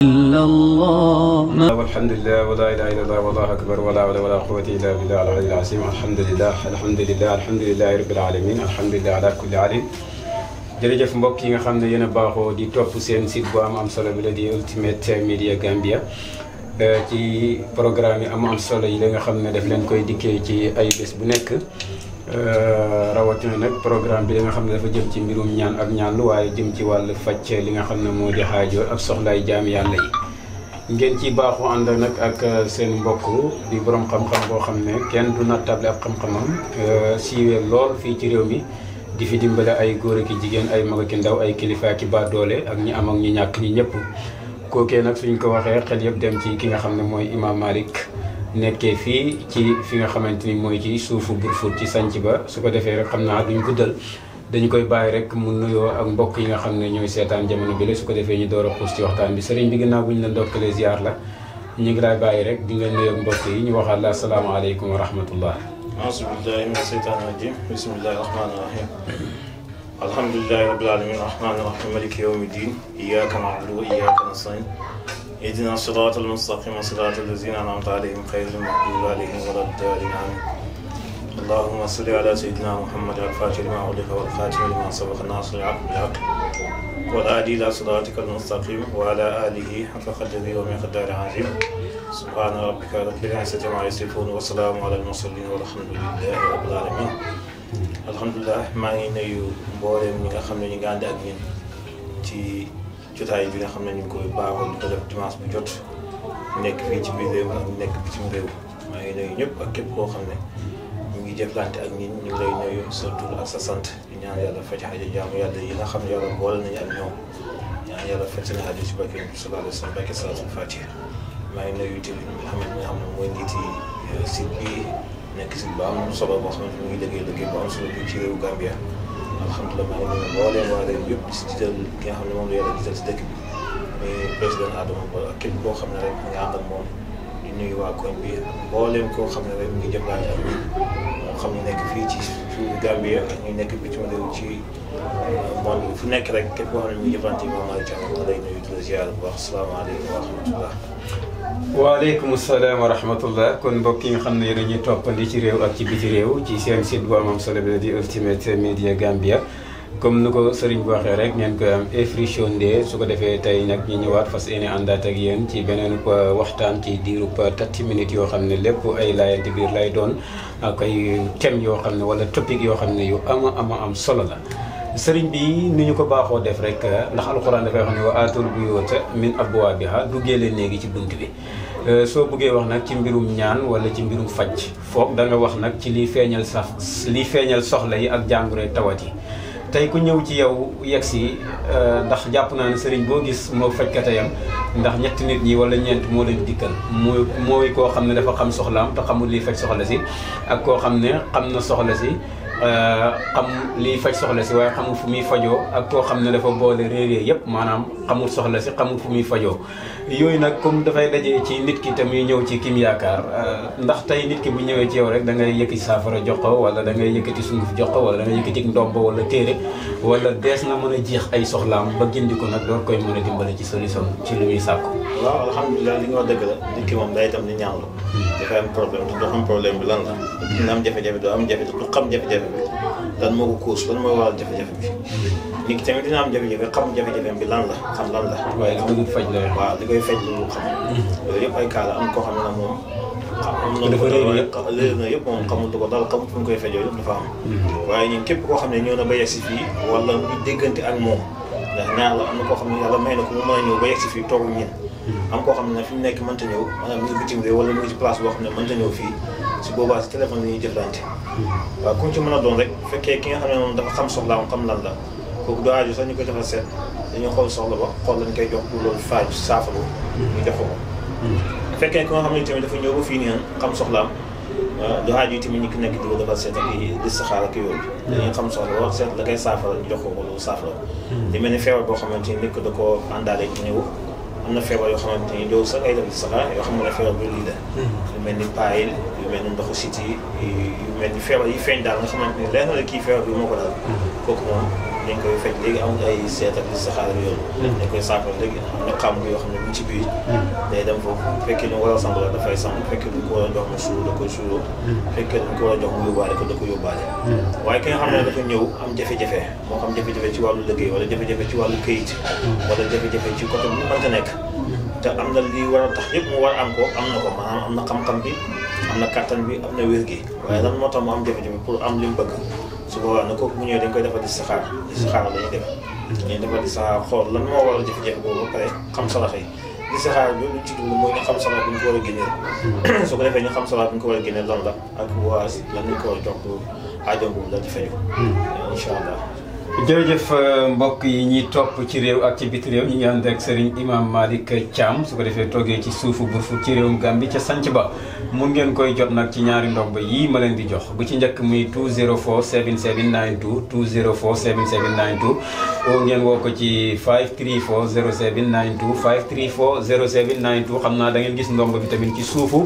إلا الله والحمد لله ولا اله الا الله والله اكبر ولا حول ولا قوه الا بالله العلي العظيم الحمد لله الحمد لله الحمد لله رب العالمين الحمد لله على كل حال jërëjëf mbokk yi nga xam ne yéen a baaxoo di topp seen site bu am am solo bi la di Ultimate Media Gambia ci programme yi am am solo yi la nga xam ne daf leen koy dikkee ci ay bés bu nekk rawatina nag programme bi li nga xam ne dafa jëm ci mbirum ñaan ak ñaan lu waaye jëm ci wàllu faj li nga xam ne moo di xaajoo ak soxlaay jaami yàlla yi ngeen ci baaxu ànd nag ak seen mbokk di borom xam-xam boo xam ne kenn du nattable ab xam-xamam siiwee lool fii ci réew mi di fi dimbale ay góor ak jigéen ay mag ak ndaw ay kilifa ki ba doole ak ñi am ak ñi ñàkk ñi ñëpp kookee nag suñ ko waxee xel yëpp dem ci ki nga xam ne mooy Imam Malick nekkee fii ci fi nga xamante ni mooy ci suufu Brufut ci sanc ba su ko defee rek xam naa duñ guddal dañu koy bàyyi rek mu nuyoo ak mbokk yi nga xam ne ñooy seetaan jamono bi la su ko defee ñu door a xuus ci waxtaan bi sëriñ bi ginnaaw bu ñu la ndokkalee ziar la ñu ngi lay bàyyi rek di nga nuyoo ak mbokk yi ñu waxaat la asalaamaaleykum wa rahmatullah أعوذ بالله من الشيطان الرجيم بسم الله الرحمن الرحيم الحمد لله رب العالمين الرحمن الرحيم مالك يوم الدين إياك نعبد وإياك نستعين اهدنا الصراط المستقيم صراط الذين أنعمت عليهم غير المغضوب عليهم ولا الضالين آمين اللهم صل على سيدنا محمد الفاتح لما أغلق والخاتم لما سبق الناصر العبد بالحق والهادي إلى صراطك المستقيم وعلى آله حق قدره ومقدار عظيم سبحان ربك رب العزة عما يصفون وسلام على المرسلين والحمد لله رب العالمين alhamdulilah maa ngi nuyu mbooleem ñi nga xam ne ñu ngi ànd ak ñun ci jotaay bi nga xam ne ñu ngi koy baaxoo di ko def dimanche bu jot nekk fii ci biir réew ak nekk bitim réew maa ngi nuyu ñëpp ak képp koo xam ne ñu ngi jëflante ak ñun ñu ngi lay nuyu sa tur ak sa sant di ñaan yàlla faj xaja jaamu yàlla yi nga xam ne yàlla boole nañu ak ñoom ñaan yàlla faj seen xaja ci barke bi sallallahu alayhi wa sallam barke salaatul fatiha maa ngi nuyu tamit Mouhamed mi nga xam ne mooy njiiti site bi nekk si bu am solo boo xamante ni mu ngi liggéey liggéey bu am solo bi ci réewu Gambia alhamdulilah maa ngi nuyu mbooleem waa réew yëpp si jiital ki nga xam ne moom la yàlla jiital si dëkk bi muy président Adama Barrow ak képp koo xam ne rek nga ànd ak moom di nuyu waa koñ bi mbooleem koo xam ne rek mu ngi jëflante ak ñun moo xam ne nekk fii ci suufu Gambia ak ñu nekk bitim réew ci monde bi fu nekk rek képp koo xam ne mu ngi jëflante moom Malick Thiam nga lay nuyu di la ziar bu baax asalaamaaleykum wa rahmatullah waaleykum salaam wa rahmatullah kon mbokk yi nga xam ne yéen a ñuy toppandi ci réew ak ci biti réew ci seen site bu am solo bi la di Ultimate Media Gambia comme ni ko sëriñ bi waxee rek ngeen koy am every Sunday su ko defee tey nag ñu ñëwaat fas yéene àndaat ak yéen ci beneen waxtaan ci diirub 30 minutes yoo xam ne lépp ay laayante biir lay doon ak ay thèmes yoo xam ne wala topic yoo xam ne yu ama ama am solo la. sëriñ bi ni ñu ko baaxoo def rek ndax alxuraan dafay wax ne wa aatul buyuuta min abwaabiha duggee leen léegi ci bunt bi soo bëggee wax nag ci mbirum ñaan wala ci mbirum faj foog da nga wax nag ci liy feeñal sax liy feeñal soxla yi ak jàngoro tawat yi tey ku ñëw ci yow yegg si ndax jàpp naa ne sëriñ boo gis moo fajkatayam ndax ñetti nit ñi wala ñeent moo leen dikkal mooy mooy koo xam ne dafa xam soxlaam te xamul liy faj soxla si ak koo xam ne xam na soxla si xam liy faj soxla si waaye xamul fu muy fajoo ak koo xam ne dafa boole réerée yëpp maanaam xamul soxla si xamul fu muy fajoo yooyu nag comme dafay dajee ci nit ki te muy ñëw ci kim yaakaar ndax tey nit ki bu ñëwee ci yow rek da ngay yëkkati saafara jox ko wala da ngay yëkkati sunguf jox ko wala da ngay yëkkati ndombo wala téere wala dees na mën a jeex ay soxlaam ba gindi ko nag door koy mën a dimbale ci solution ci lu muy sàkku waaw alhamdulilah li nga wax dëgg la nit ki moom day itam di ñaanlu dafay am problème te doo xam problème bi lan la dina am jafe-jafe doo am jafe du xam jafe-jafe bi lan moo ko cause lan mooy waral jafe-jafe bi nit ki tamit dina am jafe-jafe xam jafe-jafe bi lan la xam lan la waaye li bëgg faj la waaw li koy faj lu xam yooyu yëpp ay cas la am koo xam ne nag moom am na dafa réer yëpp léer na yëpp moom xamul du ko dal xamul fu ñu koy fajoo yëpp dafa am waaye ñun képp koo xam ne ñëw na ba yegg si fii wala ñu déggante ak moom ndax ñaar la am na koo xam ne yàlla may na ko mu mën a ñëw ba yegg si fii toog ñun am koo xam ne nag fi mu nekk mënta ñëw maanaam mu ngi bitim réew wala mu ngi ci place boo xam ne mënta ñëw fii si boobaa si téléphone la ñuy jëflante waaw ku ñu ci mën a doon rek bu fekkee ki nga xam ne moom dafa xam soxlaam xam lan la kooku du aaju sax ñu koy defal seet dañuy xool soxla ba xool lañ koy jox pour loolu faaj saafaru ñu jox ko bu fekkee ki nga xam ne tamit dafa ñëw ba fii nii xam soxlaam du aaju tamit ñu ki nekk di ko defal seet ak di saxaar ak yooyu dañuy xam soxla ba seet la koy saafara ñu jox ko ko loolu saafara li mel ni feebar boo xamante ni nit ko da koo àndaale ñëw am na feebar yoo xamante ni doo sax ay def di saxaar yoo xam ne feebar bi lii la yu mel ni paayil yu mel ni ndoxu siti yu mel ni feebar yi feeñ daal nga xamante ni leer na la kii feebar bi moo ko daal kooku moom dañ koy faj léegi amul ay seet ak listixaar ak yooyu dañ koy saafara léegi am na xam yoo xam ne mu ngi ci biir day dem foofu bu fekkee lu mu war a sangu la dafay sangu bu fekkee lu ñu ko war a jox mu suur da koy suuroo bu fekkee lu ñu ko war a jox mu yóbbaale ko da ko yóbbaale waaye ki nga xam ne dafa ñëw am jafe-jafe moo xam jafe-jafe ci wàllu liggéey wala jafe-jafe ci wàllu këyit wala jafe-jafe ci côté bu mu mënta nekk te am na li war a tax yëpp mu war a am ko am na ko maanaam am na xam-xam bi am na kattan bi am na wér gi waaye lan moo tax mu am jafe-jafe pour am li mu bëgg su boobaa na kooku bu ñëwee dañ koy defal di saxaar di saxaar la ñuy def dañuy defal di saxaar xool lan moo waral jafe-jafe boobu ba pare xam salax yi di saxaar bi lu ci dugg mooy ñu xam salax bi ñu ko war a génneel su ko defee ñu xam salax bi ñu ko war a génneel lan la ak waa lan ñu ko war a jox pour aajo boobu la di faju incha allah jërëjëf mbokk yi ñuy topp ci réew ak ci biti réew ñu ngi ànd ak Serigne Imam Malick Thiam su ko defee toogee ci suufu burfu ci réewum Gambie ca sanc ba mun ngeen koy jot nag ci ñaari ndomb yii ma leen di jox bu ci njëkk muy 204 7792 204 7792 oo ngeen woo ko ci 534 0792 534 0792 xam naa da ngeen gis ndomb bi tamit ci suufu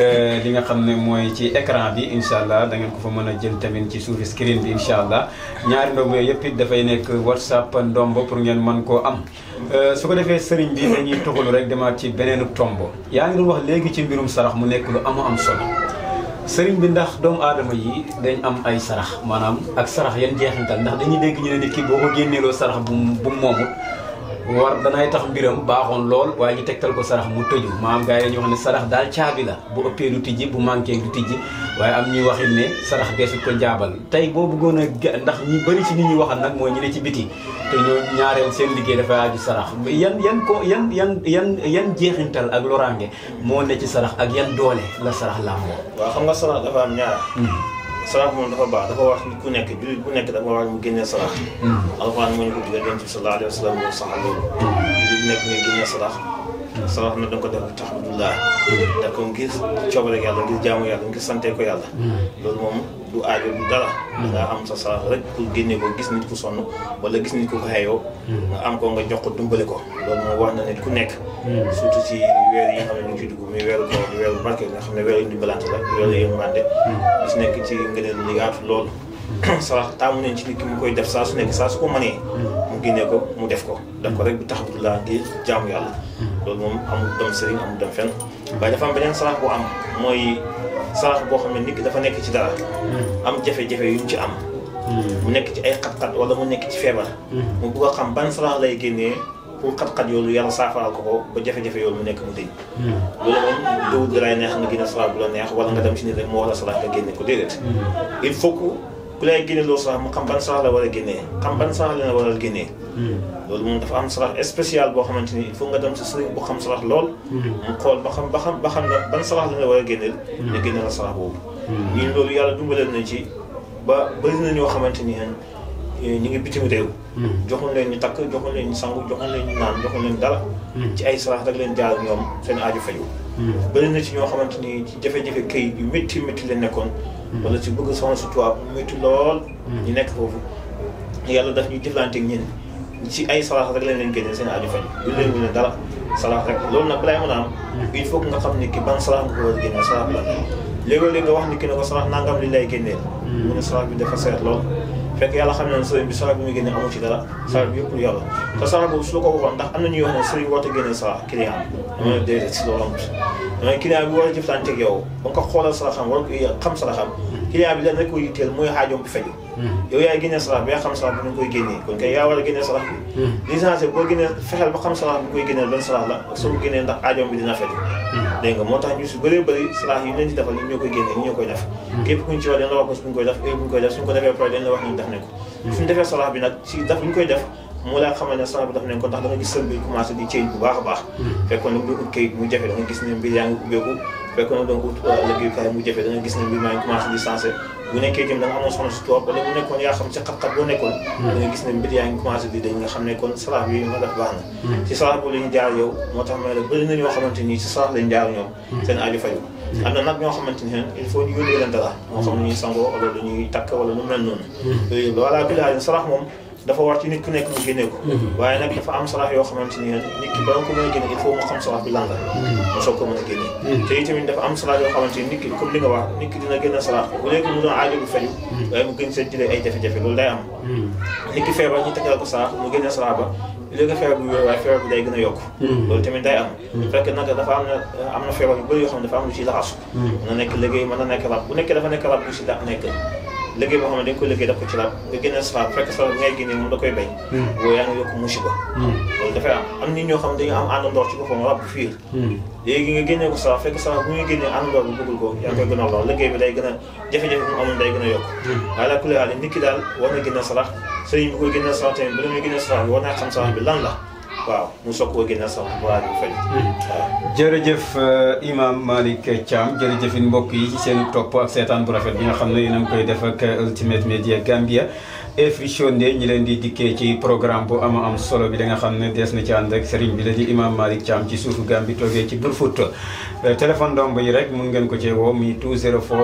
li nga xam ne mooy ci écran bi incha allah da ngeen ko fa mën a jël tamit ci suufu screen bi incha allah ñaari ndomb yooyu yëpp it dafay nekk whatsapp ndomb pour ngeen mën koo am su ko defee sëriñ bi dañuy tuxalu rek demaat ci beneenu tombo yaa ngi doon wax léegi ci mbirum sarax mu nekk lu amu am solo sëriñ bi ndax doomu aadama yi dañ am ay sarax maanaam ak sarax yan jeexintal ndax dañuy dégg ñu ne nit ki boo ko génneeloo sarax bu bu moomut war danay tax mbiram baaxoon lool waaye ñu tegtal ko sarax mu tëju maanaam gars yi dañuy wax ne sarax daal caabi la bu ëppee du tijji bu manqué du tijji waaye am ñuy waxit ne sarax deesut ko jaabal tey boo bëggoon a ndax ñi bëri ci nit ñi waxal nag mooy ñu ne ci biti te ñoo ñaareel seen liggéey dafay aju sarax yan yan ko yan yan yan yan jeexintal ak loraange moo ne ci sarax ak yan doole la sarax làmboo waaw xam nga sarax dafa am ñaar sarax moom dafa baax dafa wax nit ku nekk jullit bu nekk dafa war mu génnee sarax alxuraan moo ñu ko digal yonent bi sallallahu alayhi wa sallam moo saxal loolu jullit bu nekk nga génnee sarax sarax na danga ko def tax abdullah daf ko ngir coobare yàlla ngir jaamu yàlla ngir sante ko yàlla loolu moom du aajo du dara nga am sa sarax rek pour génne ko gis nit ku sonn wala gis nit ku ko xeeyoo nga am ko nga jox ko dumbale ko loolu moom wax na nit ku nekk surtout ci weer yi nga xam ne ñu ngi ci dugg muy weeru koor weeru barke nga xam ne weeru ndimbalante la weeru yërmande gis nekk ci ngëneel li yaatu loolu sarax taamu nañ ci nit ki mu koy def saa su nekk saa su ko mënee mu génnee ko mu def ko def ko rek bu tax abdullah ngir jaamu yàlla loolu moom amul dem sëriñ amul dem fenn waaye dafa am beneen sarax bu am mooy sarax boo xam ne nit ki dafa nekk ci dara am jafe-jafe yu mu ci am mu nekk ci ay xat-xat wala mu nekk ci feebar mu bugg a xam ban sarax lay génnee pour xat-xat yoolu yàlla saafaral ko ko ba jafe-jafe yoolu mu nekk mu dëñ loolu moom dowut da lay neex nga génne sarax bu la neex wala nga dem ci nit rek moo war a sarax nga génne ko déedéet il faut que ku lay génne loolu sarax mu xam ban sarax la war a génnee xam ban sarax la war a génnee loolu moom dafa am sarax spécial boo xamante ni il faut nga dem si sëriñ bu xam sarax lool mu xool ba xam ba xam ba xam ne ban sarax la nga war a génneel nga génne la sarax boobu ñun loolu yàlla dumbaleel nañ ci ba bëri na ñoo xamante ni ñu ngi bitim réew joxuñ leen ñu takk joxuñ leen ñu sangu joxuñ leen ñu naan joxuñ leen dara ci ay sarax rek leen jaar ñoom seen aaju faju bëri na ci ñoo xamante ni ci jafe-jafe këyit yu métti métti leen nekkoon wala ci bëgg soxna su tubaab métti lool ñu nekk foofu yàlla daf ñuy jëflanteeg ñin ci ay sarax rek leen leen génnee seen aaju faju du leen ñu ne dara sarax rek loolu nag balay mën a am il faut que nga xam ni ki ban sarax nga ko war a génnee sarax la léegi-léegi nga wax ni ki ne ko sarax nangam li lay génneel mu ne sarax bi dafa seet lool fekk yàlla xam ne ne sëriñ bi sarax bi muy génne amu ci dara sarax bi yëpp lu yàlla te sarax boobu su la ko waxoon ndax am na ñuy wax ne sëriñ warta génne sarax client dama ne déedéet si loolu amut damay client bi war a jëflanteeg yow ba nga ko xoolal saraxam war ko xam saraxam client bi leen rek ko yitteel mooy xaajoom bi faju yow yaay génnee sarax bi yaa xam sarax bi nu koy génnee kon kay yaa war a génnee sarax bi licence boo génnee fexeel ba xam sarax bi koy génneel ban sarax la ak soo ko génnee ndax aajoom bi dina faju dégg nga moo tax ñu si bëree bëri sarax yi ñu leen ci defal ñun ñoo koy génnee ñu ñoo koy def képp kuñ ci wax dañ la wax ko suñ koy def heure bu ñu koy def suñ ko defee pare dañ la wax ñu def ne ko suñ defee sarax bi nag si daf ñu koy def moo laa xamal ne sarax bi daf nañ ko ndax da nga gis sël bi commencé di ceeñ bu baax a baax fekkoon ne nga ut kayit mu jafe da nga gis ne mbir yaa ngi ubbeeku fekkoon ne da nga ut liggéeyukaay mu jafe da nga gis ne mbir maa ngi commencé di sensé bu nekkee itam da nga amoon soxna si toog wala bu nekkoon yaa xam ci xat-xat boo nekkoon da nga gis ne mbir yaa ngi commencé di dañ nga xam ne kon sarax bi ma def baax na ci sarax boobu la ñu jaar yow moo tax ma ne bëri na ñoo xamante nii ci sarax lañ jaar ñoom seen aju faju am na nag ñoo xamante ni il faut ñu yónnee leen dara moo xam ne ñuy sangoo wala lu ñuy takk wala lu mel noonu yooyu yëpp voilà bi laa sarax moom dafa war ci nit ku nekk mu génnee ko waaye nag dafa am sarax yoo xamante ni nit ki ba nga ko mën a génne il faut mu xam sarax bi lan la mu soog ko mën a génne te itamit dafa am sarax yoo xamante ni nit ki comme li nga wax nit ki dina génne sarax bu léegi mu doon aajo bu faju waaye mu gën seen jëlee ay jafe-jafe loolu day am nit ki feebar ñu tegal ko sarax mu génne sarax ba léegi feebar bi wér waaye feebar bi day gën a yokk loolu tamit day am fekk nag dafa am na am na feebar yu bëri yoo xam ne dafa am lu ci laxasu mën na nekk liggéey mën na nekk rab bu nekkee dafa nekk rab bu ci da nekk liggéey boo xam ne dañ ko liggéey daf ko ci rab nga génne sarax fekk sarax bi ngay génne moom da koy bañ boo yaa ngi yokk musiba loolu dafay am am nit ñoo xam ne dañu am àndandoor ci boppam rab bu fiir léegi nga génnee ko sarax fekk sarax bu muy génnee àndandoor bi bëggul ko yaa ngi koy gën a lool liggéey bi day gën a jafe-jafe bi mu amoon day gën a yokk waaye la kulli haal nit ki daal war na génne sarax sëriñ bi koy génne sarax tamit bu la muy génne sarax bi war naa xam sarax bi lan la waaw mu soog koo génne sarax bu waa bi fay waaw jërëjëf imam Malick Thiam jërëjëfin mbokk yi ci seen topp ak seetaan bu rafet bi nga xam ne yéen a ngi koy def ak Ultimate Media Gambia Efvision de ñi leen di dikkee ci programme bu ama am solo bi da nga xam ne des na ci ànd ak sëriñ bi la di imam Malick Thiam ci suufu Gambie toogee ci Brufut téléphone domb yi rek mun ngeen ko cee woo mi 204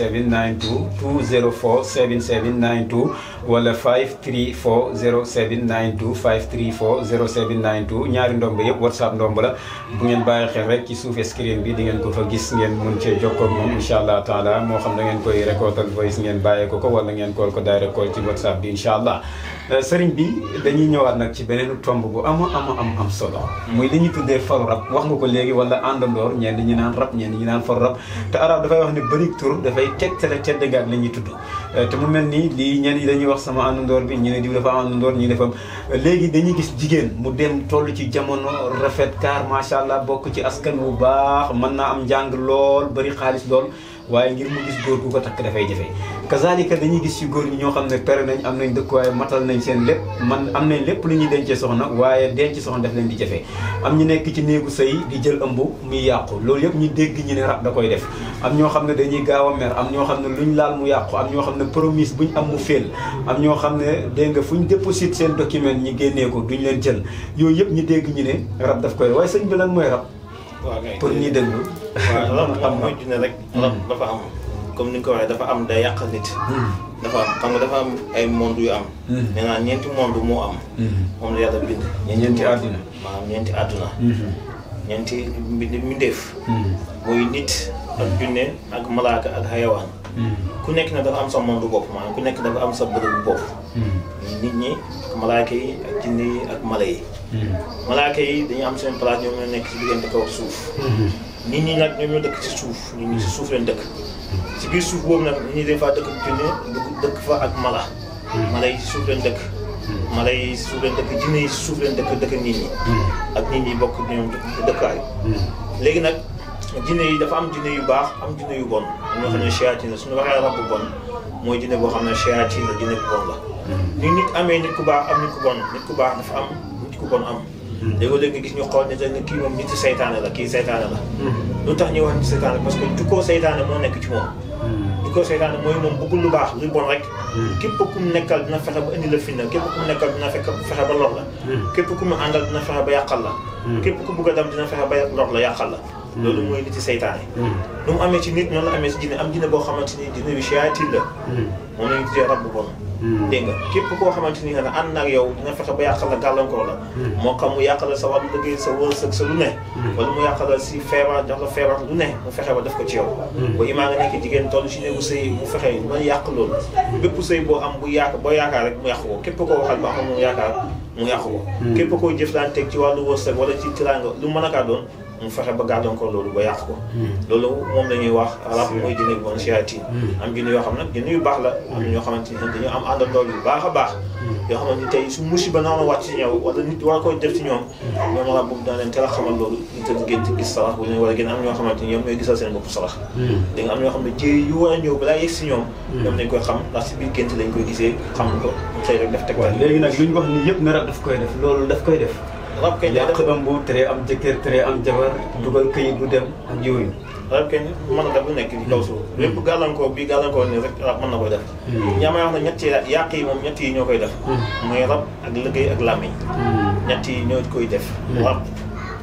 7792 204 7792 wala 534 0792 534 0792 ñaari ndomb yëpp whatsapp ndomb la bu ngeen bàyyi xel rek ci suuf screen bi di ngeen ko fa gis ngeen mun cee jokkoo ak moom incha allah taala moo xam da ngeen koy recordal voice ngeen bàyyee ko ko wala ngeen kool ko direct call ci whatsapp bi incha allah sëriñ bi dañuy ñëwaat nag ci beneen tomb bu ama ama am am solo muy li ñuy tuddee faru rab wax nga ko léegi wala àndandoor ñenn ñi naan rab ñenn ñi naan faru rab te arab dafay wax ne bëri tur dafay tegtale teddangaat la ñuy tudd te mu mel ni lii ñenn yi dañuy wax sama àndandoor bi ñu ne diw dafa am àndandoor ñi dafa am léegi dañuy gis jigéen mu dem toll ci jamono rafet kaar macha allah bokk ci askan wu baax mën naa am njàng lool bëri xaalis lool waaye ngir mu gis góor gu ko takk dafay jafe kazalika dañuy gis ci góor ñi ñoo xam ne pere nañ am nañ dëkkuwaay matal nañ seen lépp man am nañ lépp lu ñuy dencee soxna waaye denc soxna daf leen di jafe am ñu nekk ci néegu sëy di jël ëmb muy yàqu loolu yëpp ñu dégg ñu ne rab da koy def am ñoo xam ne dañuy gaaw a mer am ñoo xam ne luñ laal mu yàqu am ñoo xam ne promise buñ am mu féel am ñoo xam ne dégg nga fuñ déposite seen document ñi génnee ko duñ leen jël yooyu yëpp ñu dégg ñu ne rab daf koy waaye sëñ bi lan mooy rab waaw kay pour ñuy déglu waaw rab rab mooy junne rek rab dafa am comme ni nga ko waxee dafa am day yàq nit dafa am xam nga dafa am ay monde yu am nee naa ñeenti monde moo am moom la yàlla bind ñeenti àdduna maanaam ñeenti àdduna ñeenti mbind mbindeef muy nit ak junne ak malaaka ak xayawaan ku nekk na dafa am sa monde bopp maanaam ku nekk dafa am sa bërëbu bopp nit ñi ak malaaka yi ak jinne yi ak mala yi malaaka yi dañu am seen place ñoom ñoo nekk ci diggante kaw suuf nit ñi nag ñoom ñoo dëkk ci suuf nit ñi ci suuf leen dëkk ci biir suuf boobu nag nit ñi dañ faa dëkk junne dëkk fa ak mala mala yi ci suuf leen dëkk mala yi ci suuf leen dëkk jinne yi ci suuf leen dëkk dëkk nit ñi ak nit ñi bokk ñoom dëkkaay léegi nag jinne yi dafa am jinne yu baax am jinne yu bon am ñoo xam ne shayatin la suñu waxee rab bu bon mooy jinne boo xam ne shayatin la jinne bu bon la ni nit amee nit ku baax am nit ku bon nit ku baax dafa am nit ku bon am léegi-léegi nga gis ñu xool ne dañ ne kii moom nit seytaane la kii seytaane la lu tax ñuy wax nit seytaane parce que jukkoo seytaane moo nekk ci moom jukkoo seytaane mooy moom bëggul lu baax lu bon rek képp ku mu nekkal dina fexe ba indi la finna képp ku mu nekkal dina fekk fexe ba lor la képp ku mu àndal dina fexe ba yàqal la képp ku bugg a dem dina fexe ba lor la yàqal la loolu mooy nit seytaane nu mu amee ci nit noonu la amee ci jinne am jinne boo xamante ni jinne bi shayatin la moom lañu tuddee rab bu bon dégg nga képp koo xamante ni ne ànd na ak yow dina fexe ba yàqal la gàllankoor la moo xam mu yàqal la sa wàllu liggéey sa wërsëg sa lu ne wala mu yàqal la si feebar jox la feebar lu ne mu fexe ba def ko ci yow ba imaa nga nekk jigéen toll si néegu sëy mu fexe ba yàq loolu bépp sëy boo am bu yaak boo yaakaar rek mu yàq ko képp koo waxal ba xam mu yaakaar mu yàq ko képp koo jëflanteeg ci wàllu wërsëg wala ci tiraanga lu mën a kaa doon mu fexe ba gàllankoor loolu ba yàq ko loolu moom la ñuy wax rab mooy jinne bu bon shayatin am jinne yoo xam nag jinne yu baax la am ñoo xamante ni dañoo am àndandoo yu baax a baax yoo xamante ni tey su musiba noonu wàcc ci ñëw wala nit war koy def ci ñoom ñoom rab boobu dana leen teel a xamal loolu ñu tëdd gént gis sarax bu ñu war a gën am ñoo xamante ni ñoom ñooy gisal seen bopp sarax da nga am ñoo xam ne jéey yu war a ñëw balaa yegg si ñoom ñoom nañ koy xam ndax si biir gént lañ koy gisee xam ko xëy rek def tegtal léegi nag lu ñu wax ni yëpp ne rab daf koy def loolu daf koy def rab kañ lay yàq def ëmb tere am jëkkër tere am jabar dugal këyit du dem ak yooyu rab kañ mën na def lu nekk ci kaw suuf lépp gàllankoor bi gàllankoor ni rek rab mën na koy def ñaa may wax ne ñett yi yàq yi moom ñett yi ñoo koy def mooy rab ak liggéey ak làmmiñ ñett yi ñoo koy def rab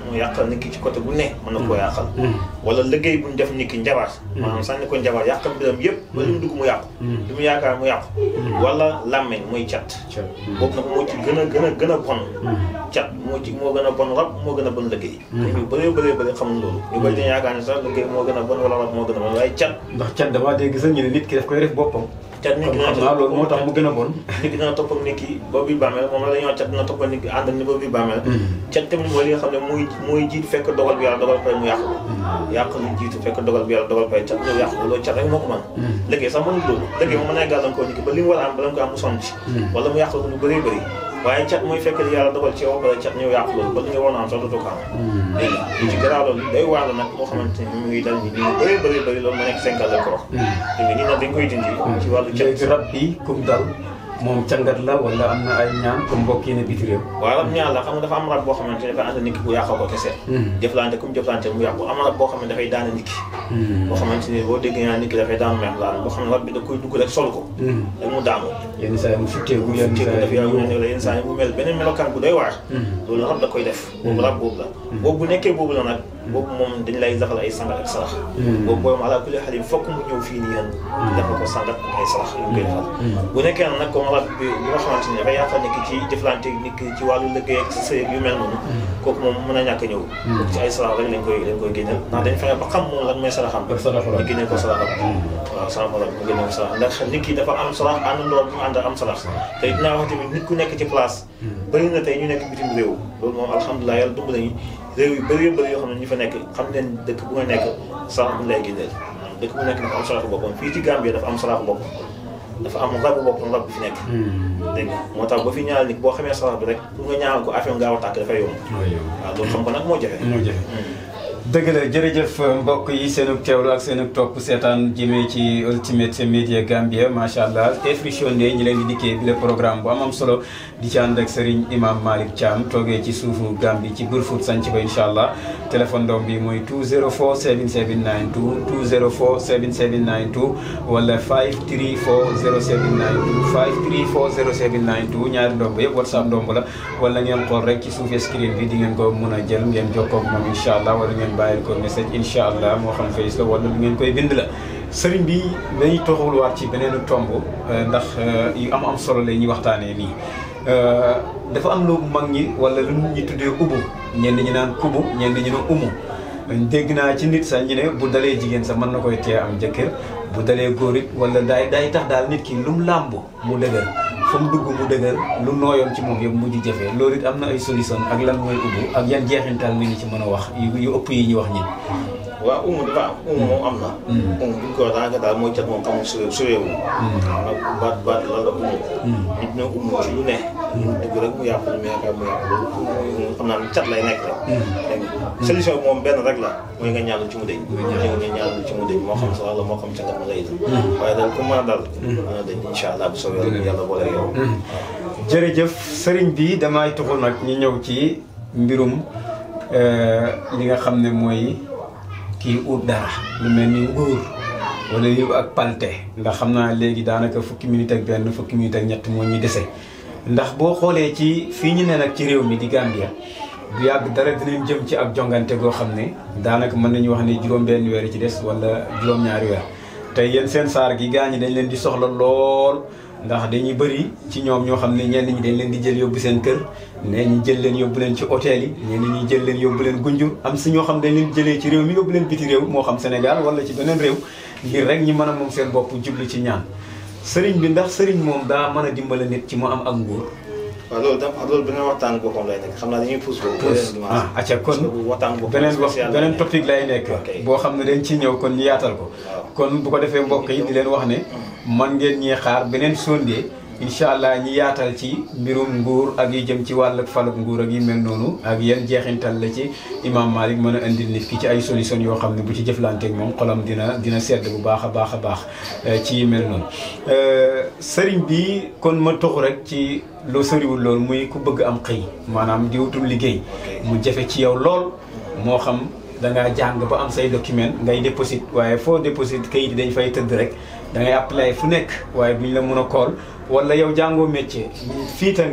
mu yàqal nit ki ci côté bu ne mën na koo yàqal wala liggéey bu ñu def nit ki njabar maanaam sànni ko njabar yàqal mbiram yëpp ba li mu dugg mu yàqu li mu yaakaar mu yàqu wala làmmeñ muy cat boobu nag moo ci gën a gën a gën a bon cat moo ci moo gën a bon rab moo gën a bon liggéey ñu bëree bëree bëri xamul loolu ñu bëri dañu yaakaar ne sax liggéey moo gën a bon wala rab moo gën a bon waaye cat ndax cat damaa dégg sax ñu ne nit ki daf koy def boppam cat nit kon ki xam naa loolu moo tax mu gën a bon nit ki dina topp ak nit ki ba bi bàmmeel moom la dañoo cat dina topp ak nit ki ànd ak ni ba bi bàmmeel cat tamit mooy li nga xam ne muy muy jiit fekk dogal bi yàlla dogal pare mu yàqu yàq lu jiitu fekk dogal bi yàlla dogal pare cat ñëw yàqu loolu cat rek moo ko mën liggéey sax mënul loolu liggéey moom mën naa gàllankoor nit ki ba li mu war a am bala nga ko am mu sonn ci wala mu yàqu ko lu bëree bëri waaye cat mooy fekk li yàlla dogal ci yow pare cat ñëw yàqu loolu ba li nga waroon a am sax dootoo ko am léegi li ci garaaw loolu day waar la nag moo xamante ni mu ngi dal nit ñi bëree bëri bëri loolu ma nekk cinq ans la ko wax léegi nii nag dañ koy dindi ci wàllu cat léegi rab bi kum dal moom cangat la wala am na ay ñaan comme mbokk yi ne biti réew waaw rab ñaar la xam nga dafa am rab boo xamante ne dafa ànd nit ki bu yàqoo ko kese jëflante comme jëflante mu yàqu am rab boo xam ne dafay daana nit ki boo xamante ni boo déggee naa nit ki dafay daanu meex laan boo xam ne rab bi da koy dugg rek sol ko rek mu daanu yenn saa yi mu futteeku yenn ci saa daf yi yaa mu ne la yenn saa yi mu mel beneen melokaan bu doy waar loolu rab da koy def boobu rab boobu la boobu bu nekkee boobu la nag boobu moom dañ lay defal ay sangal ak sarax boobu booy ala kulli xalim fokk mu ñëw fii nii yéen defal ko sangal ak ay sarax yu koy defal bu nekkee nag comme rab bi bi nga xamante ni dafay yàqal nit ki ci jëflante nit ki ci wàllu liggéey ak sëy ak yu mel noonu kooku moom mën a ñàkk a ñëw kooku ci ay sarax rek lañ koy lañ koy génneel ndax dañ fexe ba xam moom lan mooy saraxam ak saraxu rab. ñu génnee ko saraxam waaw saraxu rab ñu génnee ko sarax ndax nit ki dafa am sarax àndandoo bu mu ànd am sarax te dinaa wax tamit nit ku nekk ci place bëri na tey ñu nekk bitim réew loolu moom alhamdulilah yàlla dumb nañu réew yu bëri bëri yoo xam ne ñu fa nekk xam leen dëkk bu nga nekk sarax bu ñu lay génneel dëkk bu nekk dafa am saraxu boppam fii ci Gambie dafa am saraxu boppam dafa am rabu boppam rab bi fi nekk dégg nga moo tax ba fi ñaanal nit boo xamee sarax bi rek pour nga ñaanal ko affaire gaaw a tàkk dafay yomb waaw loolu xam ko nag moo jafe moo jafe dëgg la jërëjëf mbokk yi seenug teewlu ak seenug topp seetaan jëmee ci Ultimate Media Gambia macha allah Efrichon ne ñi leen di dikkee bi le programme bu am am solo di ci ànd ak Serigne Imam Malick Thiam toogee ci suufu Gambie ci Brufut sanc ba incha allah téléphone doom bi mooy 204 7792 204 7792 wala 534 0792 534 0792 ñaari ndomb yëpp whatsapp ndomb la wala ngeen xool rek ci suufu screen bi di ngeen ko mun a jël ngeen jokkoo ak moom incha allah wala ngeen bàyyil ko message incha allah moo xam face la wala lu ngeen koy bind la sëriñ bi dañuy toxaluwaat ci beneen tomb ndax yu am am solo la ñuy waxtaanee nii dafa am lu mag ñi wala lu nit ñi tuddee ubu ñenn ñi naan kubu ñenn ñi ne umu dégg naa ci nit sax ñu ne bu dalee jigéen sax mën na koy tee am jëkkër bu dalee góor it wala daay day tax daal nit ki lu mu làmb mu dëgër fu mu dugg mu dëgër lu nooyoon ci moom yëpp mujj jëfee loolu it am na ay solution ak lan mooy ubbu ak yan jeexintal mi ngi ci mën a wax yu yu ëpp yi ñu wax ñin waaw umu dafa am umu moom am na umu buñ ko daanaka daal mooy cat moom xamul su suréewu ak baat baat lan la umu nit ñoo umu ci lu ne mu dugg rek mu yàqu lu mu yaakaar mu yàqu loolu xam naa cat lay nekk rek dégg nga solution bi moom benn rek la mooy nga ñaanlu ci mu deñ ñëw nga ñaanlu ci mu deñ moo xam sa la moo xam cangat mu lay waaye daal ku mën a dal mën a dañ incha allah bu soobee yàlla yàlla boole yow jërëjëf sëriñ bi damay tuxu nag ñu ñëw ci mbirum li nga xam ne mooy kii ut dara lu mel ni nguur wala yu ak palte ndax xam naa léegi daanaka fukki minute ak benn fukki minute ak ñett moo ñu dese ndax boo xoolee ci fii ñu ne nag ci réew mi di Gambia bu yàgg dara dinañ jëm ci ak jongante goo xam ne daanaka mën nañu wax ne juróom-benn weer ci des wala juróom-ñaari weer tey yéen seen saar gi gaa ñi dañ leen di soxla lool ndax dañuy bëri ci ñoom ñoo xam ne ñenn ñi dañ leen di jël yóbbu seen kër nee ñi jël leen yóbbu leen ci hôtel yi ñenn ñi jël leen yóbbu leen gunjur am si ñoo xam dañ leen jëlee ci réew mi yóbbu leen biti réew moo xam Sénégal wala ci beneen réew ngir rek ñi mën a moom seen bopp jublu ci ñaan sëriñ bi ndax sëriñ moom daa mën a dimbale nit ci mu am ak nguur waaw loolu tam loolu beneen waxtaan boppam lay nekk xam naa dañuy pousse boobu ah acca kon waxtaan boppam beneen wax spécial beneen topic lay nekk Ok. boo xam ne dañ ci ñëw kon ñu yaatal ko Waaw. kon bu ko defee mbokk yi di leen wax ne man ngeen ñee xaar beneen sondee incha allah ñi yaatal ci mbirum nguur ak yi jëm ci wàllug falug nguur ak yi mel noonu ak yan jeexintal la ci imam Malik mën a indil nit ki ci ay solution yoo xam ne bu ci jëflanteeg moom xolam dina dina sedd bu baax a baax a baax eh, ci yi mel noonu Euh, sëriñ bi kon ma toxu rek ci loo sëriwul loolu muy ku bëgg am xëy maanaam di wutum liggéey mu jafe ci yow lool moo xam da ngaa jàng ba am say document ngay déposit waaye foo déposit kayit yi dañ fay tëdd rek da ngay appelé fu nekk waaye duñ la mën a kool wala yow jàngoo métier fiita nga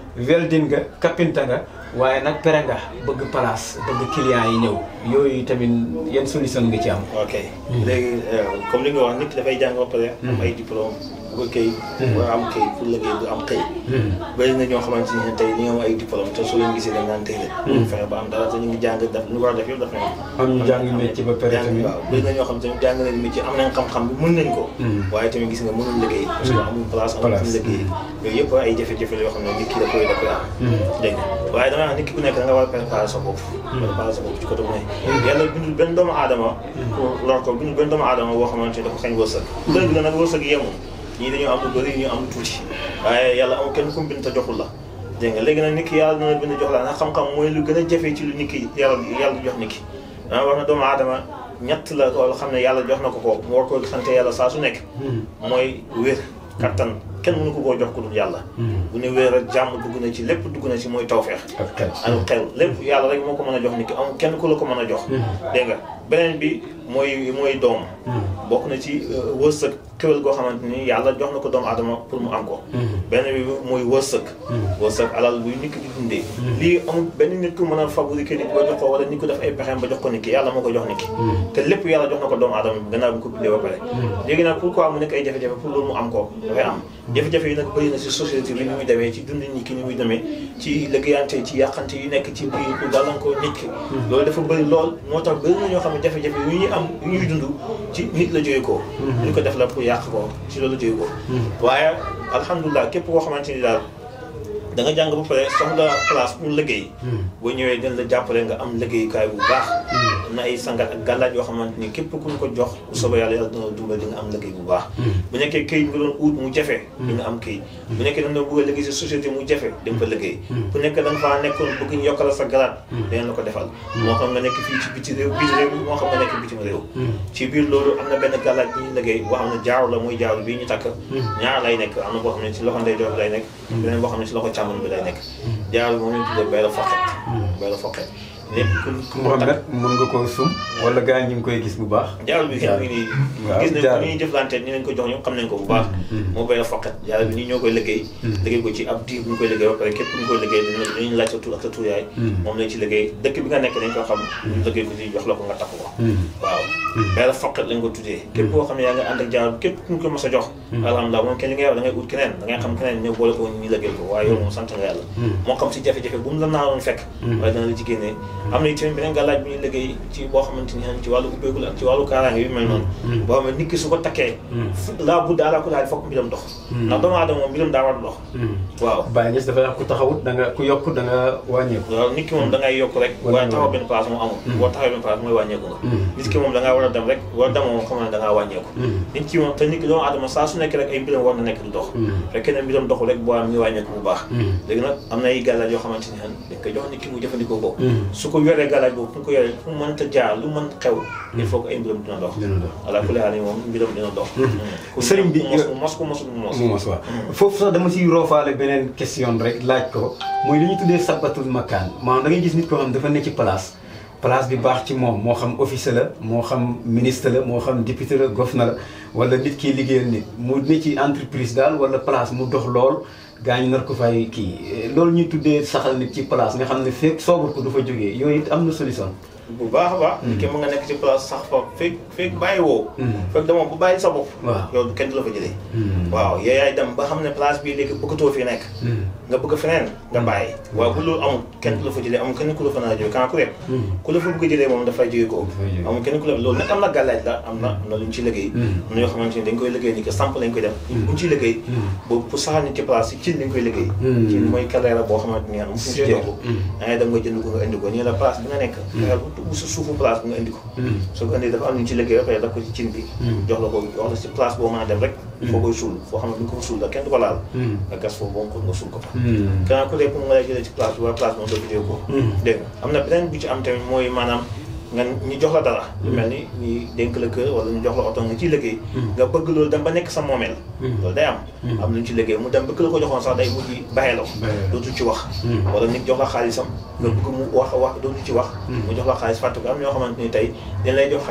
welding nga kapinta nga waaye nag pere nga bëgg place bëgg client yi ñëw yooyu tamit yan solution nga ci am ok léegi comme li nga wax nit ki dafay jàng ba pare am ay diplôme bu ko këy war a am këy pour liggéey du am këy bëri na ñoo xamante ni tey ñi nga am ay diplôme te soo leen gisee dañ naan tey leen fexe ba am dara te ñu ngi jàng def ñu war a def yëpp daf nañ am ñu jàng métier ba pare tamit waaw bëri na ñoo xam tamit jàng nañ métier am nañ xam-xam bi mën nañ ko waaye tamit gis nga mënul liggéey parce que amul place amul fu liggéey yooyu yëpp ay jafe-jafe la yoo xam ne nit ki da koy da koy am dégg nga waaye dama wax nit ki ku nekk da nga war a préparer sa bopp préparer sa bopp ci côté bu ne yàlla bindul benn doomu aadama pour lor ko bindul benn doomu aadama boo xamante ni dafa xañ wërsëg dëgg la nag wërsëg yemul ñii dañoo am lu bëri ñu am lu tuuti waaye yàlla amul kenn ku mu bind te joxul la dégg nga léegi nag nit ki yàlla dina bind jox la nag xam-xam mooy lu gën a jafe ci lu nit ki yàlla yàlla jox nit ki dama wax na doomu aadama ñett la ko xam ne yàlla jox na ko ko mu war ko sante yàlla saa su nekk mooy wér kattan kenn mënu ko koo jox ku dul yàlla bu ne wéer ak jàmm dugg na ci lépp dugg na ci mooy tawfeex ak xel ak xel lépp yàlla rek moo ko mën a jox nit ki amul kenn ku la ko mën a jox dégg nga beneen bi mooy mooy doom bokk na ci wërsëg kéwél goo xamante ni yàlla jox na ko doomu adama pour mu am ko beneen bi mooy wërsëg wërsëg alal buy nit ki di dundee lii amul benn nit ku mën a fabriquer nit ba jox ko wala nit ku def ay pexeem ba jox ko nit ki yàlla moo ko jox nit ki te lépp yàlla jox na ko doomu adama bi gannaaw bi ko bindee ba pare léegi nag pourquoi mu nekk ay jafe-jafe pour loolu mu am ko dafay am jafe-jafe yi nag bëri na si société bi ni muy demee ci dund nit ki ni muy demee ci liggéeyante ci yàqante yu nekk ci biir pour gàllankoor nit ki loolu dafa bëri lool moo tax bëri na ñoo xam ne jafe-jafe yu ñuy am yu ñuy dund ci nit la jógee ko ñu ko def la pour yàq ko ci loolu la jógee ko waaye alhamdulilah képp koo xamante ni daal da nga jàng ba pare soxla place pour liggéey boo ñëwee dañ la jàppale nga am liggéeyukaay bu baax am na ay sangat ak gàllaaj yoo xamante ni képp ku ñu ko jox bu soobee yàlla yàlla dina dimbal di nga am liggéey bu baax bu nekkee këyit nga doon ut mu jafe di nga am këyit bu nekkee da nga bëgg a liggéey si société mu jafe di nga fa liggéey bu nekkee da nga faa nekkoon bëgg ñu yokkal sa garaat dinañ la ko defal moo xam nga nekk fii ci biti réew biir réew moo xam nga nekk bitim réew ci biir loolu am na benn gàllaaj bi ñu liggéey boo xam ne jaaru la muy jaaru bii ñu takk ñaar lay nekk am na boo xam ne ci loxo ndeyjoor bi lay nekk beneen boo xam ne ci loxo càmmoñ bi lay nekk jaaru bi moom ñu tuddee bay la foqet bay la foqet lépp ku ku mu takk Mohamed mën nga koo sum wala gars yi ñu ngi koy gis bu baax jaaru bi xëy nii waaw gis nañ jaaru. ko ñuy jëflante ni leen ko jox ñoom xam nañ ko bu baax moo bay la foqet jaaru bi nii ñoo koy liggéey liggéey ko ci ab diir bu ñu koy liggéey ba pare képp ku ñu koy liggéey dañu dañuy laaj sa tur ak sa tur yaay moom lañ ci liggéey dëkk bi nga nekk dañ ko xam ñu liggéey ko ci jox la ko nga takk ko waaw bay la foqet lañ ko tuddee képp koo xam ne yaa nga ànd ak jaaru bi képp ku ñu ko mos a jox alhamdulilah moom kenn li ngay wax da ngay ut keneen da ngay xam keneen ñëw boole ko ñu liggéey ko waaye yow moom sant nga yàlla moo xam si jafe-jafe bu mu la naaloon fekk waaye dana la ci génnee am na itamit beneen gàllaaj bi ñuy liggéey ci boo xamante ni ci wàllu ubbeekul ak ci wàllu kaaraange yu mel noonu boo xam ne nit ki su ko takkee laa budda ala ku daal fokk mbiram dox ndax doomu aadama moom mbiram daa war a dox waaw Baye Niass dafay wax ku taxawut da nga ku yokk da nga wàññeeku waaw nit ki moom da ngay yokk rek Wala waaye ñu taxaw benn place moom amul boo taxawee benn place mooy wàññeeku nga nit ki moom da ngaa war a dem rek war a dem moom xam ne da ngaa wàññeeku nit ki moom te nit ki doomu aadama saa su nekk rek ay mbiram war na nekk du dox fekkee ne mbiram doxul rek boo am ngi wàññeeku bu baax léegi nag am na ay gàllaaj yoo xamante ni xan dañ koy jox nit ki mu jëfandikoo ko su ko yoree gàllaaj boobu fu mu ko yoree fu mu mënta jaar lu mën xew il faut que ay mbiram dina dox dina dox. ala kulli haal moom mbiram dina dox ku Sëriñ bi- mos mos ko mosul mos mu mos waaw foofu sax dama siy roofaale beneen question rek laaj ko mooy li ñu tuddee sabatul makaan maanaam da ngay gis nit koo xam dafa ne ci place place bi baax ci moom moo xam officier la moo xam ministre la moo xam député la gouverneur la wala nit kiy liggéeyal nit mu ne ci entreprise daal wala place mu dox lool gaa ñu nar ko fay kii loolu ñuy tuddee saxal nit ci place nga xam ne fekk soobar ko du fa jógee yooyu it am na solution bu baax a baax nit ki mën nga nekk ci place sax fa fekk fekk bàyyi woo fekk dama bu bàyyi sa bopp waaw yow kenn du la fa jëlee waaw yow yaay dem ba xam ne place bii léegi bëggatoo fi nekk nga bëgg feneen nga bàyyi waaye bu loolu amul kenn du la fa jëlee amul kenn ku la fa nar a jóge kan ku rek ku la fa bëgg a jëlee moom dafay jóge ko Dafay jóge. amul kenn ku la loolu nag am na gàllaaj la am na am na lu ñu ciy liggéey am na yoo xamante ni dañ koy liggéey ni que samp lañ koy def bu ñu ciy liggéey boobu pour saxal nit ci place yi cin lañ koy liggéey cin mooy kaleera boo xamante ni am fu ñu Siège. togg da ngay dem nga jënd ko nga indi ko nii la place bi nga nekk fexeel bu bu sa suufu place bi nga indi ko soo ko indee dafa am lu ñu ci liggéey ba pare daf ko ci cin bi jox la ko jox la ci place boo mën a dem rek foo koy suul foo xam ne bu ñu ko fa suul la kenn du ko laal nga gas foofu ba mu ko nga suul ko fa gannaaw ku dee pour nga lay jëlee ci place bi waa place moom doo jëlee ko dégg nga am na beneen bu ci am tamit mooy maanaam nga ñu jox la dara lu mel ni ñu dénk la kër wala ñu jox la oto nga ciy liggéey nga bëgg loolu dem ba nekk sa moomeel loolu day am am lu ñu ci liggéey mu dem ba ki la ko joxoon sax day mujj bàyyee la ko dootu ci wax wala nit jox la xaalisam nga bëgg mu wax wax dootu ci wax mu jox la xaalis fàtte ko am ñoo xamante ni tey dañ lay jox xaalis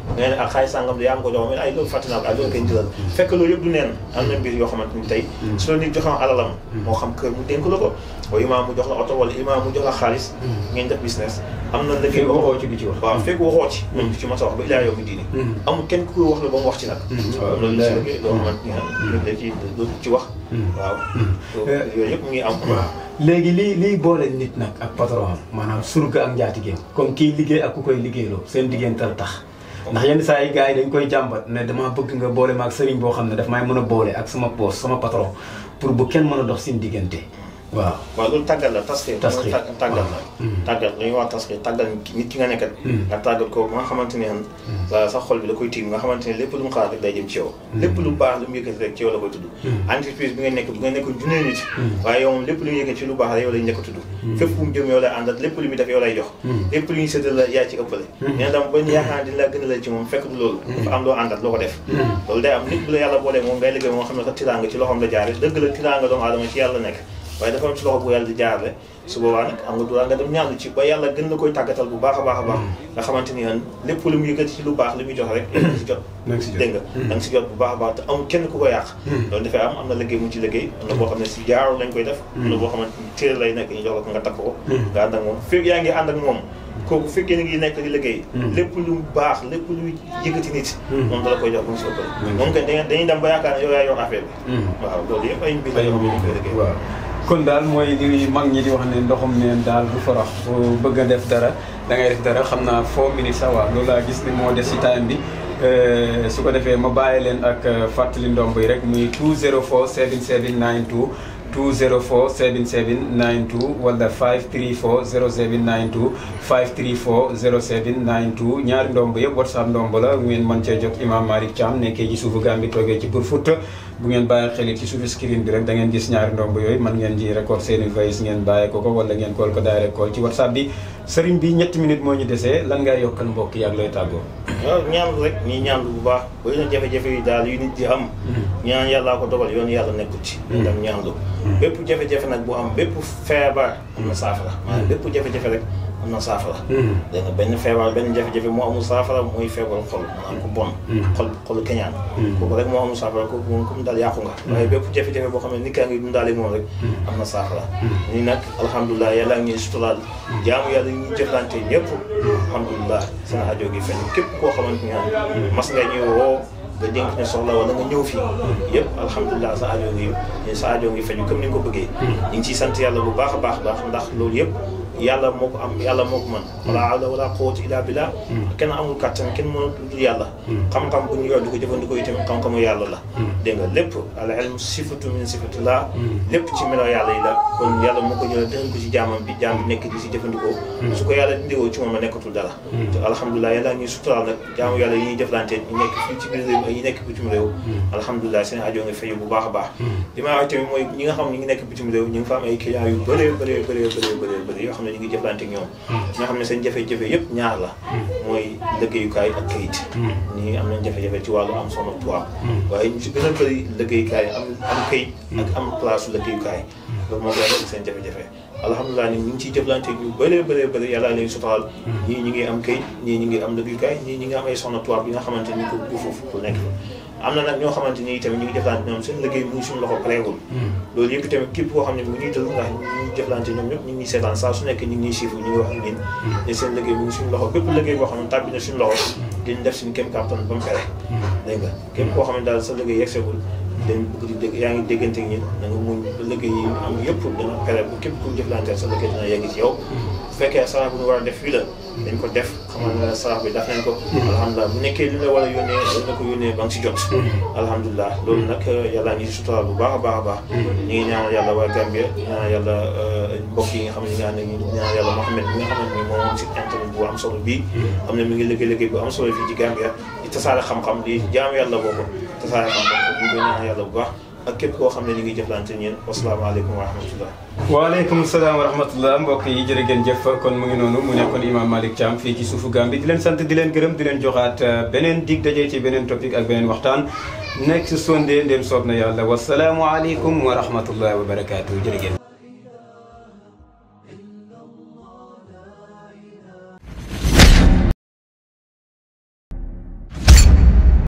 nga ne ak xaalis sàngam de yaa ngi ko jox mais ay loolu fàtte naa ko ay loolu koy jëlal fekk loolu yëpp du neen am na mbir yoo xamante ni tey su la nit joxoon alalam moo xam kër mu dénk la ko wala imaam mu jox la oto wala imaam mu jox la xaalis ngeen def business am na liggéey fekk waxoo ci du ci wax waaw fekk waxoo ci même du ci mos a wax ba ilaa yow mi diini amul kenn ku wax la ba mu wax ci nag waaw loolu la si liggéey loo xamante ni da ci du ci wax waaw yooyu yëpp mu ngi am léegi lii lii boole nit nag ak patron am maanaam surga ak njaatigeem comme kii liggéey ak ku koy liggéeyloo seen diggantal tax ndax yenn saa yi gars yi dañ koy jàmbat ne dama bëgg nga boole ma ak sëriñ boo xam ne daf may mën a boole ak sama boss sama patron pour bu kenn mën a dox seen diggante waaw waaw loolu tàggat la tasxir Tasxir. tàggat tàggat la tàggat la ñuy wax tasxir tàggat nit ki nga nekkat nga tàggat ko ba nga xamante ne sa sa xol bi da koy tiim nga xamante ne lépp lu mu xalaat rek day jëm ci yow lépp lu baax lu mu yëkkati rek ci yow la koy tudd entreprise bi nga nekk bu nga nekk junne nit waaye yow moom lépp lu mu yëkkati ci lu baax rek yow lay njëkk a tudd fépp fu mu jëm yow lay àndat lépp lu muy def yow lay jox lépp lu ñu séddal la yaa ci ëppale nee dam ba ñu yaakaar dina la gën a la ci moom fekk du loolu dafa am loo àndat loo ko def loolu day am nit bu la yàlla boolee moom ngay liggéey moom xam ne sax tiraanga ci loxoom la jaare dëgg la tiraanga doomu aadama ci yàlla nekk waaye dafa am ci loxo bu yàlla di jaarale su boobaa nag am nga droit nga dem ñaanlu ci ba yàlla gën la koy tàggatal bu baax a baax a baax nga xamante ni lépp lu mu yëkkati ci lu baax li muy jox rek da nga si jot na nga si jot. dégg nga da nga si jot bu baax a baax te amul kenn ku ko yàq loolu dafay am am na liggéey mu ci liggéey am na boo xam ne si jaaru lañ koy def am na boo xamante ni téere lay nekk ñu jox la ko nga takk ko nga ànd ak moom fekk yaa ngi ànd ak moom kooku fekkee ni ngi nekk di liggéey lépp lu baax lépp lu yëkkati nit moom dala koy jox bu mu si ëppal moom kay dañuy dañuy dem ba yaakaar ne yow yaa yor affaire bi waaw loolu yëpp ay mbir la yoo xam ne dañ koy liggéey waaw kon daal mooy li mag ñi di wax ne ndoxum neen daal du farax boo bëgg a def dara da ngay def dara xam naa foo minutes sax waaw loolu laa gis ne moo des ci time bi su ko defee ma bàyyi leen ak fàttali ndomb yi rek muy 204 7792 204 7792 wala 534 0792 534 0792 ñaari ndomb yëpp whatsapp ndomb la ngeen mën cee jot imam Malick Thiam nekkee ci suufu Gambie toogee ci Brufut bu ngeen bàyyi xel ci suufu screen bi rek da ngeen gis ñaari ndomb yooyu man ngeen ji record seeni voice ngeen bàyyi ko ko wala ngeen kool ko direct call ci whatsapp bi sëriñ bi ñetti minutes moo ñu desee lan ngay yokkal mbokk yi ak looy tàggoo waaw ñaanlu rek ñii ñaanlu bu baax bëri na jafe-jafe yi daal yu nit di am ñaan yàllaa ko dogal yoon yàlla nekkul ci ñu dem ñaanlu bépp jafe-jafe nag bu am bépp feebar am na saafara maanaam bépp jafe-jafe rek am na saafara dégg nga benn feebar benn jafe-jafe moo amul saafara mooy feebar xol maanaam ku bon xol xolu keñaan kooku rek moo amul saafara kooku moom comme daal yàqu nga waaye bépp jafe-jafe boo xam ne nit kaa ngi dundaale moom rek am na saafara ni nag alhamdulilah yàlla ngi ñuy suturaal jaamu yàlla yi ñuy jëflante ñëpp alhamdulilah seen aajo gi fenn képp koo xamante ne mas nga ñëw woo nga dénk ne soxla wala nga ñëw fii yëpp alhamdulilah sa aajo ngi sa aajo ngi feju comme ni nga ko bëggee ñu ngi ciy sant yàlla bu baax a baax baax ndax loolu yëpp yàlla moo ko am yàlla moo ko mën wala hawla wala quwwata illa billah kenn amul kàttan kenn mënul dul yàlla xam-xam bu ñu yor di ko jëfandikoo itam xam-xamu yàlla la dégg nga lépp al ilm sifatu min sifatillah lépp ci melo yàlla yi la kon yàlla moo ko jëlee dënk ko ci jaamam bi jaam bi nekk di si jëfandikoo su ko yàlla dindiwoo ci moom la nekkatul dara te alhamdulilah yàlla ñuy suturaal nag jaamu yàlla yi ñuy jëflante ñu nekk fii ci biir réew ak ñi nekk bitim réew alhamdulilah seen aajo nga fayu bu baax a baax li may wax tamit mooy ñi nga xam ne ñi ngi nekk bitim réew ñu ngi fa am ay clients yu bëree bëree bëree bëree bëree bëri yoo xam ne ñu ngi jëflante ak ñoom ñoo xam ne seen jafe-jafe yëpp ñaar la mooy liggéeyukaay ak kayit ñii am nañ jafe-jafe ci wàllu am soxna tubaab waaye ñu si gën a bëri liggéeyukaay am am kayit ak am place su liggéeyukaay loolu moo gën a seen jafe-jafe alhamdulilah ni ñu ngi ciy jëflante ñu bëree bëree bëri yàlla leen suturaal ñii ñi ngi am kayit ñii ñi ngi am liggéeyukaay ñii ñi ngi am ay soxna tubaab yi nga xamante ni ko bu foofu ku nekk am na nag ñoo xamante ni tamit ñu ngi jëflante ñoom seen liggéey mu ngi suñu loxo pareegul loolu yëpp tamit képp koo xam ne mu ngi dël ndax ñu ngi jëflante ñoom ñëpp ñu ngi seetaan saa su nekk ñu ngi ñuy siifu ñu ngi wax ak ñun ne seen liggéey mu ngi suñu loxo bépp liggéey boo xam ne tàbbi na suñu loxo dañ def suñu kéem kàttan ba mu pare dégg nga képp koo xam ne daal sa liggéey yegsegul dañ bëgg di dégg yaa ngi déggante ak ñun da nga muñ ba liggéey yi am yëpp dana pare bu képp ku jëflanteel sa liggéey dina yegg ci yow bu fekkee sarax bu ñu war a def fii la dañ ko def xamal ne sarax bi def nañ ko alhamdulilah bu nekkee li la war a yónnee dañ la ko yónnee ba nga si jot alhamdulilah loolu nag yàlla ngi si suturaal bu baax a baax a baax ñu ngi ñaanal yàlla waa Gambia ñu ñaanal yàlla mbokk yi nga xam ne ñi nga xam ne ñu ñaanal yàlla Mohamed bi nga xam ne ni moom moom si internet bu am solo bii xam ne mi ngi liggéey liggéey bu am solo fii ci Gambia di tasaare xam-xam di jaamu yàlla boobu tasaare xam-xam ñu ngi koy ñaanal yàlla bu baax ak képp koo xam ne ñu ngi jëflante ñeen wasalaamaaleykum wa rahmatullah waaleykum salaam wa rahmatullah mbokk yi jërë ngeen jëf kon mu ngi noonu mu nekkoon imam Malick Thiam fii ci suufu Gambie di leen sant di leen gërëm di leen joxaat beneen dig daje ci beneen topic ak beneen waxtaan next Sunday ndéem soob na yàlla wasalaamualeykum wa rahmatullah wa barakaatu jërë ngeen